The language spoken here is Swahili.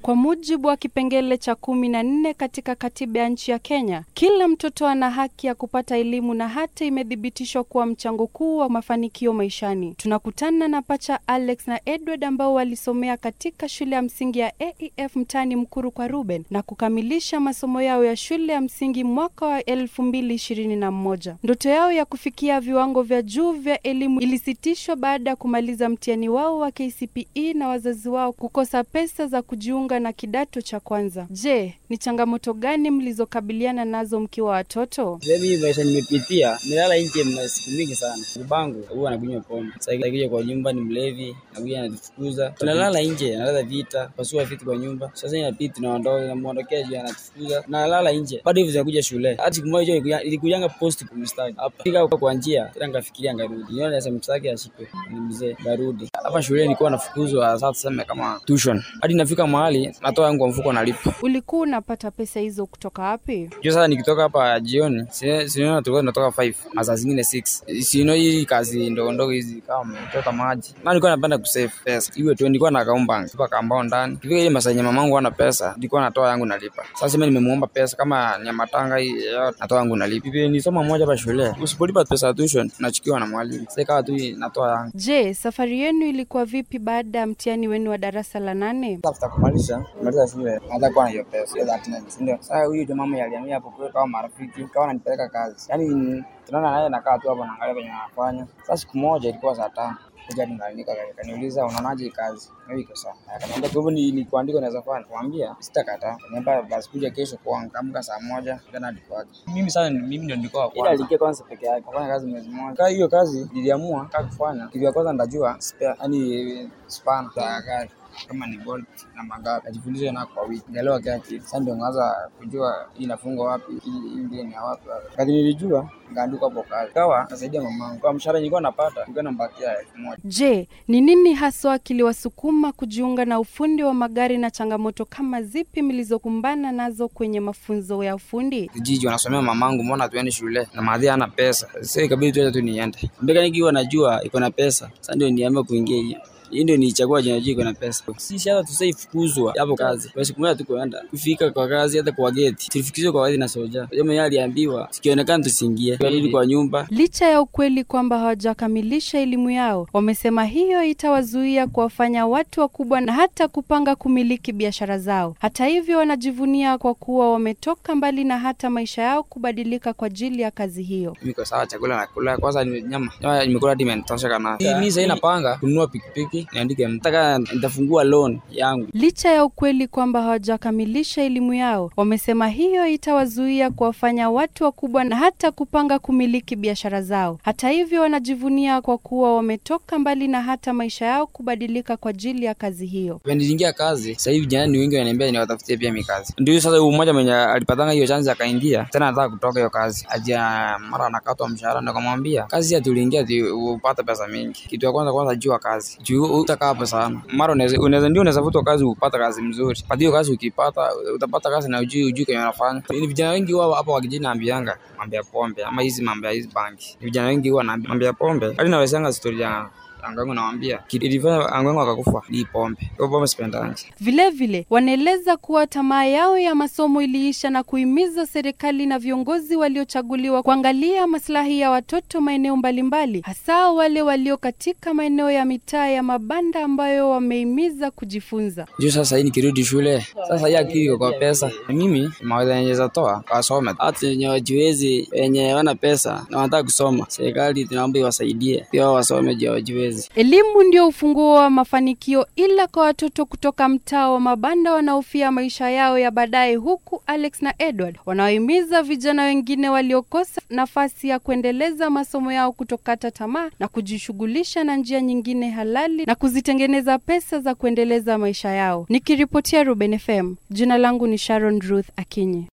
Kwa mujibu wa kipengele cha kumi na nne katika katiba ya nchi ya Kenya, kila mtoto ana haki ya kupata elimu na hata imethibitishwa kuwa mchango kuu wa mafanikio maishani. Tunakutana na pacha Alex na Edward ambao walisomea katika shule ya msingi ya AEF mtaani Mkuru kwa Ruben na kukamilisha masomo yao ya shule ya msingi mwaka wa elfu mbili ishirini na moja. Ndoto yao ya kufikia viwango vya juu vya elimu ilisitishwa baada ya kumaliza mtihani wao wa KCPE na wazazi wao kukosa pesa za kujiunga na kidato cha kwanza. Je, ni changamoto gani mlizokabiliana nazo mkiwa watoto? Mimi maisha nimepitia, nilala nje siku mingi sana. Babangu huwa anakunywa pombe, sasa akija kwa nyumba ni mlevi, anakuja anatufukuza, tunalala nje, analala vita, pasua vitu kwa nyumba. Sasa inabidi tunaondoka, namuondokea juu anatufukuza, nalala nje, bado hivi zinakuja shule. Hata siku moja ilikujanga post kumstaki hapa, fika kwa njia, tena nikafikiria ngarudi, niona sasa msaki ashikwe, ni mzee, ngarudi hapa shule. Nilikuwa nafukuzwa, sasa tuseme kama tuition, hadi nafika mahali natoa yangu kwa mfuko nalipa. Ulikuwa unapata pesa hizo kutoka wapi? Juu sasa nikitoka hapa jioni, sinaona tulikuwa tunatoka 5 na saa zingine 6. Sino hii kazi ndogo ndogo hizi kama kuchota maji. Na nilikuwa napenda kusave pesa. Iwe tu nilikuwa na kaumba kwa kambao ndani. Kifika ile masaa yenye mamangu ana pesa, nilikuwa natoa yangu nalipa. Sasa mimi nimemuomba pesa kama nyama tanga hii yote natoa yangu nalipa. Hivi ni somo moja hapa shule. Usipolipa pesa ya tuition tunachukiwa na mwalimu. Sasa kawa tu natoa yangu. Je, safari yenu ilikuwa vipi baada ya mtihani wenu wa darasa la nane? After kumaliza, kumaliza shule, hata kwa na hiyo pesa, hiyo 39. Ndio. Sasa huyu jamaa mmoja alihamia hapo kwa kama marafiki, kawa ananipeleka kazi. Yaani tunaona naye nakaa tu hapo naangalia venye anafanya. Sasa siku moja ilikuwa saa tano kuja ningaanika kaniuliza unaonaje hii kazi? Mimi iko sawa. Akaniambia kwa hivyo ni, ni kuandika naweza fanya. Kumwambia sitakataa. Akaniambia basi kuja kesho kwangu amka saa moja tena hadi kwake. Mimi sana mimi ndio nilikuwa wa kwanza. Ila alikia kwanza peke yake. Kufanya kazi mwezi mmoja. Kwa hiyo kazi niliamua kaa kufanya. Kitu ya kwanza ndajua spare, yani span za gari kama ni bolt na magapi ajifundishe na kwa wiki ngelewa kila kitu. Sasa ndio ngaanza kujua hii inafungwa wapi, hii ndio ni wapi wapi. Kadri nilijua ngaandika hapo kazi, kawa nasaidia mamangu kwa mshahara nilikuwa napata, nilikuwa nambakia elfu moja. Je, ni nini haswa kiliwasukuma kujiunga na ufundi wa magari na changamoto kama zipi mlizokumbana nazo kwenye mafunzo ya ufundi? Kijiji wanasomea mamangu, mbona tuende shule na maadhi hana pesa. Sasa ikabidi tuende tu niende mbeka, nikiwa najua iko na pesa, sasa ndio niamua kuingia hiyo hii ndio nichagua jina jiko na pesa. Sisi hata tusaifukuzwa hapo kazi. Kwa siku moja tu kuenda kufika kwa kazi hata kwa geti. Tulifikishwa kwa kazi na soja. Jamaa yeye aliambiwa sikionekana tusiingie. Tukarudi kwa nyumba. Licha ya ukweli kwamba hawajakamilisha elimu yao, wamesema hiyo itawazuia kuwafanya watu wakubwa na hata kupanga kumiliki biashara zao. Hata hivyo, wanajivunia kwa kuwa wametoka mbali na hata maisha yao kubadilika kwa ajili ya kazi hiyo. Niko sawa, chakula nakula. Kwanza ni nyama. Nyama nimekula hadi imenitosha kana. Mimi sasa napanga kununua pikipiki niandike mtaka nitafungua loan yangu. Licha ya ukweli kwamba hawajakamilisha elimu yao, wamesema hiyo itawazuia kuwafanya watu wakubwa na hata kupanga kumiliki biashara zao. Hata hivyo, wanajivunia kwa kuwa wametoka mbali na hata maisha yao kubadilika kwa ajili ya kazi hiyo. Niliingia kazi, sasa hivi jana ni wengi wananiambia niwatafutie pia mimi kazi. Ndio sasa huyu mmoja mwenye alipatanga hiyo chance akaingia, tena anataka kutoka hiyo kazi. Aja mara anakatwa mshahara, ndio kumwambia kazi ya tuliingia upata pesa mingi. Kitu ya kwanza kwanza jua kazi. Juu utakaa hapo sana. Mara unaweza unaweza ndio unaweza futwa kazi upata kazi mzuri. Kwa hiyo kazi ukipata utapata kazi na ujui ujui kwenye unafanya. Ni vijana wengi wao hapa wakijini naambianga mambo ya pombe ama hizi mambo ya hizi banki. Vijana wengi huwa naambia mambo ya pombe. Hadi nawezanga story ya Angangu nawambia ilifanya Angangu akakufa ni pombe. Kwa pombe sipendangi. Vilevile wanaeleza kuwa tamaa yao ya masomo iliisha na kuhimiza serikali na viongozi waliochaguliwa kuangalia maslahi ya watoto maeneo mbalimbali, hasa wale walio katika maeneo ya mitaa ya mabanda ambayo wamehimiza kujifunza. Juu sasa hii nikirudi shule, sasa hii akili iko kwa pesa. Mimi mawaidha yenye zatoa wasome, hata wenye wajiwezi, wenye wana pesa na wanataka kusoma, serikali tunaomba iwasaidie pia wao wasome juu wajiwezi. Elimu ndio ufunguo wa mafanikio, ila kwa watoto kutoka mtaa wa mabanda wanaofia maisha yao ya baadaye, huku Alex na Edward wanaohimiza vijana wengine waliokosa nafasi ya kuendeleza masomo yao kutokata tamaa na kujishughulisha na njia nyingine halali na kuzitengeneza pesa za kuendeleza maisha yao. Nikiripotia Ruben FM, jina langu ni Sharon Ruth Akinyi.